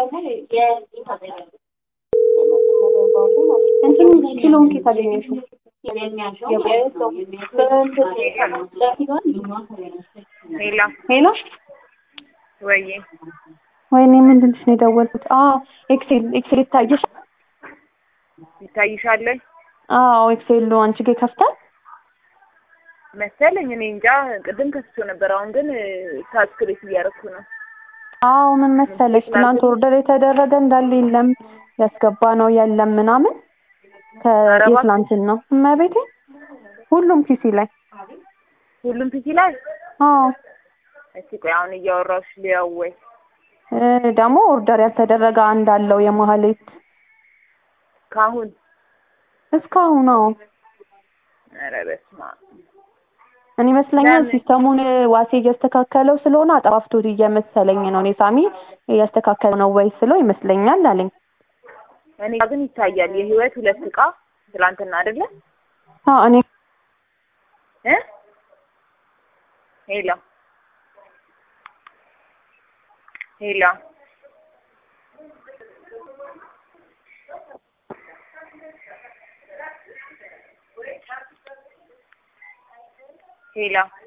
እንትኑ ኪሎን ኬት አገኘሽው? ሄሎ ሄሎ ወይዬ ወይኔ ምንድን ነው የደወልኩት? አዎ ኤክሴል ኤክሴል ይታየሽ? ይታይሻል አዎ ኤክሴሉ አንቺ ጋር ይከፍታል? መሰለኝ። እኔ እንጃ። ቅድም ከፍቶ ነበር። አሁን ግን ሳብስክሪፕት እያደረኩ ነው። አዎ ምን መሰለሽ ትናንት ኦርደር የተደረገ እንዳለ የለም ያስገባ ነው የለም ምናምን ኧረ እባክህ። ከየትላንትን ነው እመቤቴ ሁሉም ፒሲ ላይ ሁሉም ፒሲ ላይ አዎ እስቲ ቆይ አሁን እያወራሁሽ ሊያው ወይ እ ደግሞ ኦርደር ያልተደረገ አንድ አለው የመሀሌት ካሁን እስካሁን አዎ ኧረ በስመ አብ እኔ ይመስለኛል ለምን? ሲስተሙን ዋሴ እያስተካከለው ስለሆነ አጠፋፍቶት እየመሰለኝ ነው። እኔ ሳሚ እያስተካከለው ነው ወይ ስለው ይመስለኛል አለኝ። እኔ ግን ይታያል። የህይወት ሁለት እቃ ትላንትና አይደለ አዎ እኔ እ ሄሎ ሄሎ ሄሎ